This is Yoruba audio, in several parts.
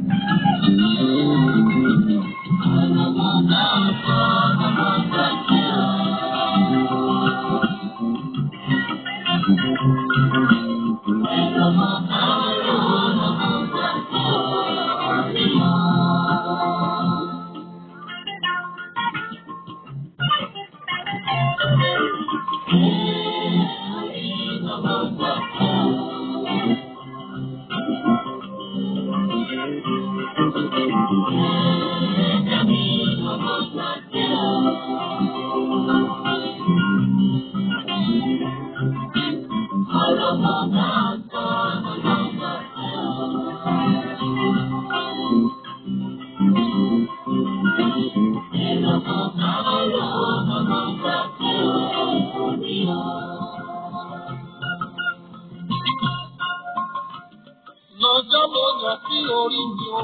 lọ́jọ́ mo yàn sí orí mi o.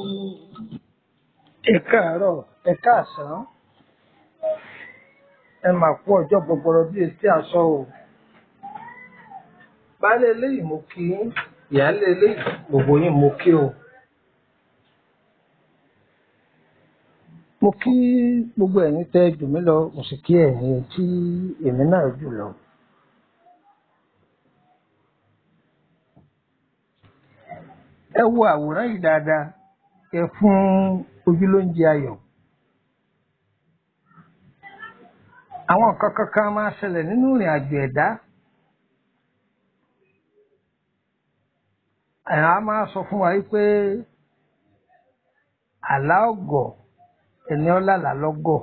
ẹ káàárọ̀ ẹ káàsán ẹ máa kú ọjọ́ gbọgbọrọ bíi etí aṣọ o baálé eléyìí mo kí yín ìyáálé eléyìí gbogbo yín mo kí o mo kí gbogbo ẹ̀yin tẹ́ jù mí lọ mo sì kí ẹ̀yin tí èmi náà jù lọ. ẹ wo àwòrán yìí dáadáa ẹ fún ojúlóúnjẹ ayọ̀. àwọn nǹkan kankan máa ṣẹlẹ̀ nínú ìrìn àjò ẹ̀dá. àyàn á máa sọ fún wa wípé àlá ọ̀gọ̀ ẹni ọ̀làlà lọ́gọ̀.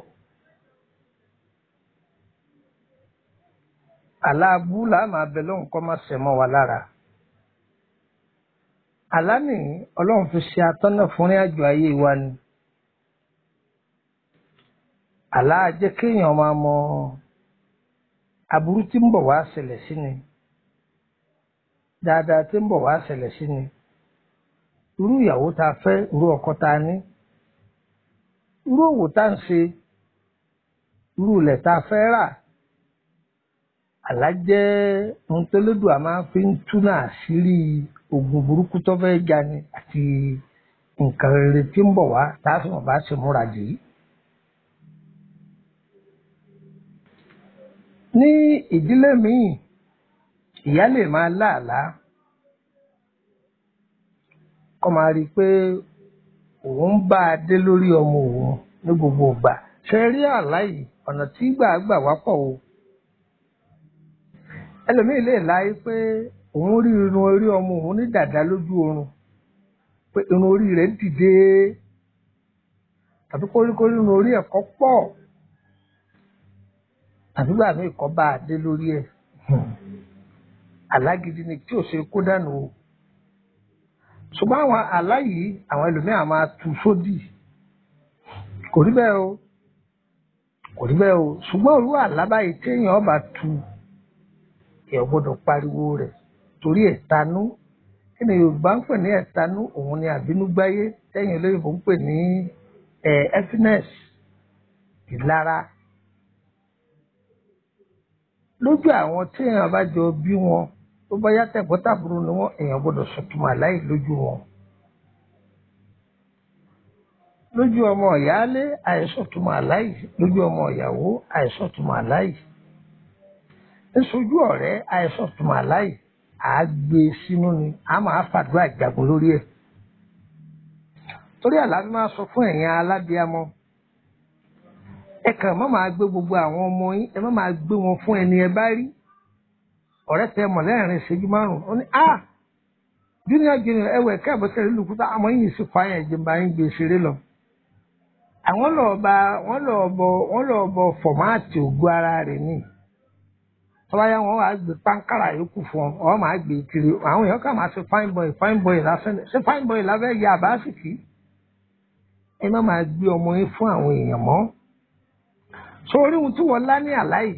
àlá abú làá máa bẹ lóhùn kọ́ máa ṣẹ̀ mọ́ wa lára àlá ní ọlọ́run fi ṣe atọ́nà fún rìn àjò ayé wa ni àlá jẹ́ kéèyàn máa mọ aburú tí ń bọ̀ wá ṣẹlẹ̀ sí ni dáadáa tí ń bọ̀ wá ṣẹlẹ̀ sí ni irú ìyàwó tá a fẹ́ irú ọkọ tá a ní irú òwò tá a ń ṣe irú ilẹ̀ tá a fẹ́ rà àlá jẹ́ ohun tó lédùn a máa fi ń túnà àṣírí oògùn burúkú tó fẹ́ jà ni àti nǹkan rere tí ń bọ̀ wá tá a sì mọ̀ bá ṣe múra dì í. ní ìdílé míì ìyá lè máa láàlá kó máa rí i pé òun bá a dé lórí ọmọ òun ní gbogbo ìgbà ṣe rí àlá yìí ọ̀nà tí gbà gbà wá pọ̀ o ẹlòmíì lè láyé pé òun rí irun orí ọmọ òun ní dàda lójú oorun pé irun orí rẹ̀ dìde tàbí kóríkórí irun orí ẹ̀ kọ́ pọ̀ tàbí gbà mí kọ́ bá a dé lórí ẹ̀ alágídí ni tí ò ṣe kó dànù o ṣùgbọ́n àwọn àlá yìí àwọn ẹlòmíà máa tu sódì kò rí bẹ́ẹ̀ o kò rí bẹ́ẹ̀ o ṣùgbọ́n òru àlá báyìí téèyàn bá tu ẹ̀ gbọ́dọ̀ pariwo rẹ̀ torí ẹ̀tanú kí ni yorùbá ń pè ní ẹ̀tanú òun ni àbínúgbáyé tẹ́yìn olóyìnbó ń pè ní ẹ́fínẹ́s ìlara lójú àwọn tí èèyàn bá jọ bí wọn tó bá yá tẹ̀gbọ́ntàbúrò ni wọ́n èèyàn gbọ́dọ̀ sọ̀túnmọ̀ aláì lójú wọn lójú ọmọ ìyáálé àìsọ̀túnmọ̀ aláì lójú ọmọ ìyàwó àìsọ̀túnmọ̀ aláì níṣojú ọ̀rẹ́ àìsọ̀túnmọ̀ aláì àá gbé e sínú ni a máa fàdúrà jagun lórí ẹ̀ torí àlàáfíà máa sọ fún ẹ̀yin alábíàmọ́ ẹ kàn má máa gbé gbogbo àwọn ọmọ yín ẹ má máa gbé wọn fún ẹni ẹ bá rí ọ̀rẹ́ tẹ mọ̀ lẹ́rìn ìṣẹ́jú márùn-ún ó ní a junior junior ẹwọ ẹ̀ka ìbọ̀sẹ̀ ìlú kúta àmọ́ yìí sì fa yẹn jẹ́ bá yín gbé ṣeré lọ. àwọn lọ́ọ́ bá wọ́n lọ́ọ́ bọ wọ́n lọ́ọ́ bọ fọ̀máàtì ògùn ara rẹ̀ ní tọ́wáyá wọn wàá gbé pánkárà yòókù fún ọ ọ máa gbé kiri àwọn èèyàn kà máa ṣe fine boy fine boy lásán ṣe fine boy lábẹ́ ya àbáṣìkì ẹ má máa gbé ọmọ yín fún àwọn èèyàn mọ́ sórí ohun tí wọ́n lá ní àláyé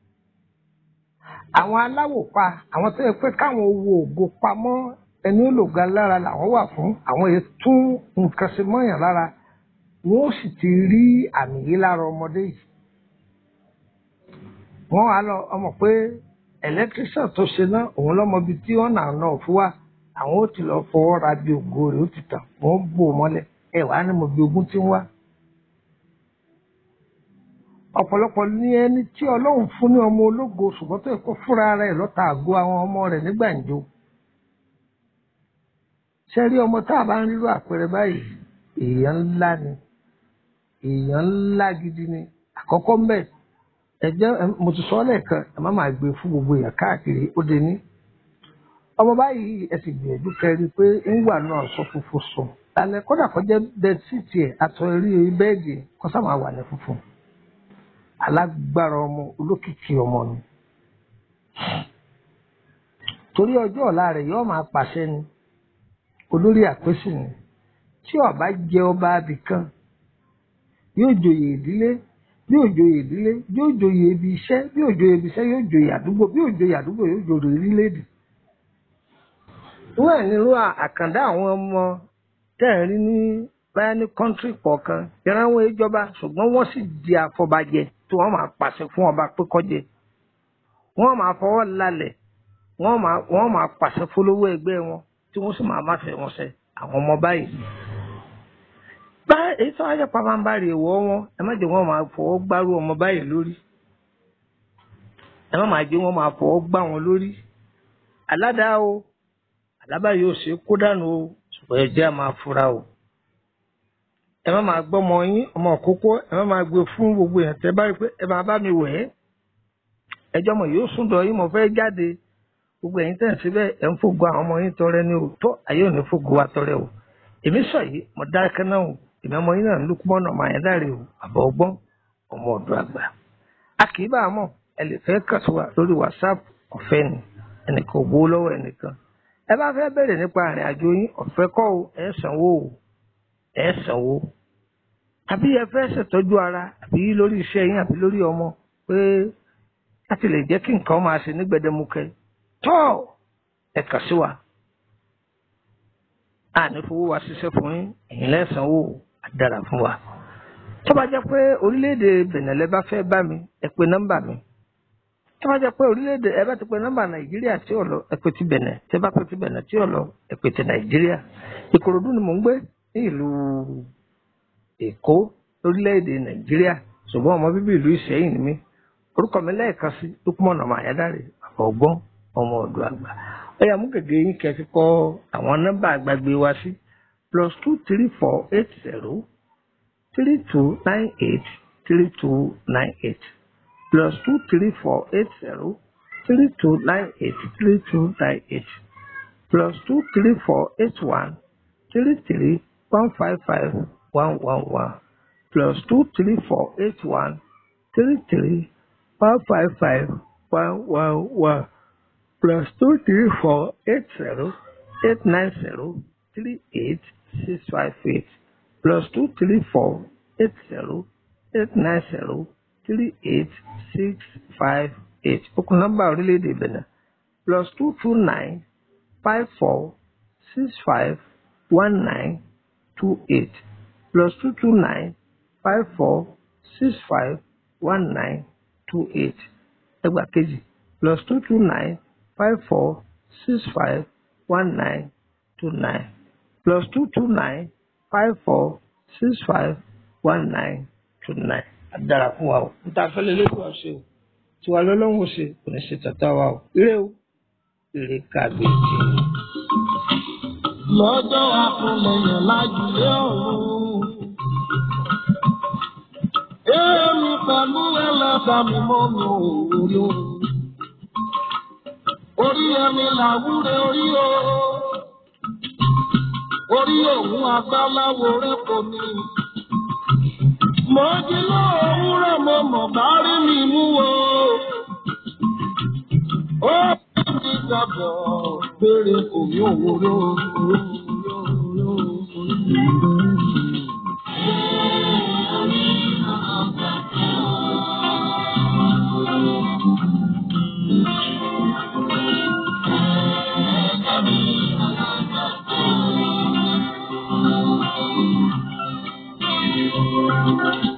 àwọn aláwò pa àwọn tó yẹ pé káwọn owó ògo pamọ́ ẹni olùga lára làwọn wà fún àwọn èyí tún nǹkan ṣe mọ́yàn lára wọn ó sì ti rí àmì yìí lára ọmọdé yìí wọ́n wá lọ ọmọ pé ẹlẹtírísàn tó ṣe náà òun lọmọ ibi tí wọ́n náà náà fún wa àwọn ó ti lọ fọwọ́ ra bí ògo rẹ̀ ó ti tàn wọ́n bò mọ́lẹ̀ ẹ wàá ní mo bí ogún tí ń wá. ọ̀pọ̀lọpọ̀ ní ẹni tí ọlọ́run fún ní ọmọ ológo ṣùgbọ́n tó yẹ kó fúnra rẹ̀ lọ́ta àgọ́ àwọn ọmọ rẹ̀ ní gbàǹjo. ṣe rí ọmọ tá a bá ń rírọ àpẹẹrẹ báyìí èèyàn ńlá ni èèyàn ńlá gidi ni àkọ́kọ́ mbẹ́ ẹ jẹ́ mo ti sọ ọ́ lẹ́ẹ̀kan ẹ má máa gbé fún gbogbo èèyàn káàkiri ó dé ní ọmọ báyìí ẹ sì gbìyànjú kẹrin pé ń wà náà sọ funfun sùn lálẹ́ kódà kó jẹ́ bẹẹsíìtì ẹ àtọ eré bẹ́ẹ̀dì kó sábà wà ní funfun alágbára ọmọ olókìkí ọmọ ni torí ọjọ́ ọ̀la rẹ̀ yóò máa pàṣẹ ni olórí àpèsè ni tí ọba jẹ ọba abìkan yóò joyè ìdílé yóò joyè ìdílé yóò joyè ibi iṣẹ́ yóò joyè ibi iṣẹ́ yóò joyè àdúgbò bí yóò joyè àdúgbò yóò joyè orílẹ̀-èdè wọ́n ní irú àkàndá àwọn ọmọ tẹ́ ẹ̀ rí ní báyá ní kọ́ńtírì kọ̀ọ̀kan ìrànwọ́ ìjọba ṣùgbọ́n wọ́n sì di àfọbàjẹ́ tí wọ́n máa pàṣẹ fún ọba pé kọ́jẹ wọ́n máa fọwọ́ lálẹ̀ wọ́n máa wọ́n máa pàṣẹ fọlọ́wọ́ ẹgbẹ́ wọn tí wọ́n sì máa má fẹ́ wọn ṣe àwọn ọmọ báyìí. bá èyí tó wáyé pàmàbárì ìwọ wọn ẹ má jẹ́ wọ́n máa fọwọ́ gbárù ọmọ báyìí lórí ẹ má máa jẹ́ wọ́n máa fọwọ́ gbá wọn lórí aládàá o àlábà yóò ṣe kó dànù o ṣùgbọ́n ẹ jẹ́ àmà fura o. ẹ má máa gbọ́mọ yín ọmọ òkókó ẹ má máa gbé fún gbogbo èèyàn tẹ́ bá rí pé ẹ máa bá mi wẹ̀ ẹ́. ẹjọ́ mọ̀ yóò sùn dọ̀ yín mo fẹ́ jáde gbogbo ẹ̀yin tẹ̀ síbẹ̀ ẹ̀ ń fògo àwọn ọmọ yín tọrẹ ní o tó ayé ò ní fògo wa tọrẹ o. èmi sọ yìí mo dákẹ́ náà o èmi ọmọ yín náà ń lùkú mọ́nà ọmọ àyẹ̀dá rè o àbọ̀ ọgbọ́n ọmọ ọ̀dọ́ àgbà. a kì í bá a mọ̀ ẹ lè fẹ́ kàn sí wa lórí WhatsApp ọ̀fẹ́ ni ẹnìkan ò gbowó lọ́wọ́ ẹnìkan ẹ bá fẹ́ bẹ̀rẹ̀ nípa àrìn àjò yín ọ̀fẹ́ kọ́ o ẹ sanwó o ẹ sanwó àbí ẹ fẹ́ ṣètọ́jú ara àbí lórí iṣẹ́ yín àbí lórí ọmọ pé láti lè jẹ́ kí nǹkan máa ṣe ní gbẹdẹmukẹ tọ́ ẹ kàn sí wa àní fowó wa ṣiṣẹ́ fún yín ẹ̀yin lẹ́sànwó àdára fún wa tó bá jẹ́ pé orílẹ̀-èdè bẹ̀nẹ̀lẹ́ bá fẹ́ bá mi ẹ pe nọ́mbà mi tó bá jẹ́ pé orílẹ̀-èdè ẹ bá ti pe nọ́mbà nàìjíríà tí ò lọ ẹ pe ti bẹ̀nẹ̀ tí ẹ bá pe ti bẹ̀nẹ̀ tí ò lọ ẹ pe ti nàìjíríà ìkòròdú ni mò ń gbé ní ìlú èkó lórílẹ̀-èdè nàìjíríà ṣùgbọ́n ọmọ bíbí ìlú ìṣẹ́yìn ni mí orúkọ mi lẹ́ẹ̀kan sí lukumọ̀nà mayadare bàbá ọgbọ́n ọmọ ọ̀dọ́ àgbà ó yá mú gègé yín kẹ́ fi kọ àwọn nọ́mbà àgbàgbé wa sí plus two three four eight zero three two nine eight three two nine eight plus two three four eight zero three two nine eight three two nine eight plus two three four eight one three three one five five one one one plus two three four eight one three three one five five one one one plus two three four eight zero eight nine zero three eight six five eight plus two three four eight zero eight nine zero three eight six five eight okùn nọ́mbà orílẹ̀-èdè Benin plus two two nine five four six five one nine two eight plus two two nine five four six five one nine two eight ẹgbàá kejì plus two two nine five four six five one nine two nine plus two two nine five four six five one nine two nine dára fún wa o níta fẹ́lẹ́ lójú wa ṣe o tiwa lọ́lọ́run ṣe kò ní ṣe tàtà wa o ire o ire kàgbé jì. lọ́jọ́ àfúnlẹ̀yìn lájúlé ọ̀run. Èmi pẹ̀lú ẹlẹ́dà mi mọ́ mi ò rí o. Orí ẹni làwúre orí o. Orí òun agbáláwo rẹ̀ kò ní. Mo jí lóòwúrọ̀ mo mọ̀ bá rí mi mú o. Ó ti gbàgbọ́ péré kò ní òwúrọ̀ Thank you.